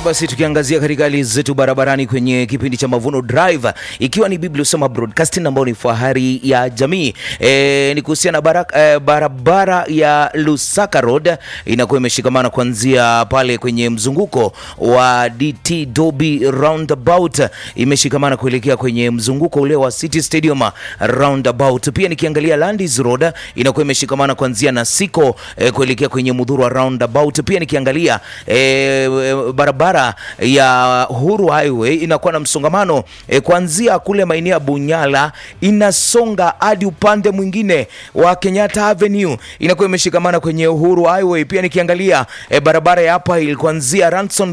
basi tukiangazia katika hali zetu barabarani kwenye kipindi cha Mavuno Drive, ikiwa ni Biblia Usoma Broadcasting ambao ni fahari ya jamii e, ni kuhusiana na barak, e, barabara ya Lusaka Road inakuwa imeshikamana kuanzia pale kwenye mzunguko wa DT Dobi roundabout, imeshikamana kuelekea kwenye mzunguko ule wa City Stadium roundabout. Pia nikiangalia Landis Road inakuwa imeshikamana kuanzia na Siko e, kuelekea kwenye Mudhurwa roundabout. Pia nikiangalia e, barabara ya Uhuru Highway inakuwa na msongamano e, kuanzia kule maeneo ya Bunyala inasonga hadi upande mwingine wa Kenyatta Avenue inakuwa imeshikamana kwenye Uhuru Highway. Pia nikiangalia e, barabara ya hapa kuanzia Ranson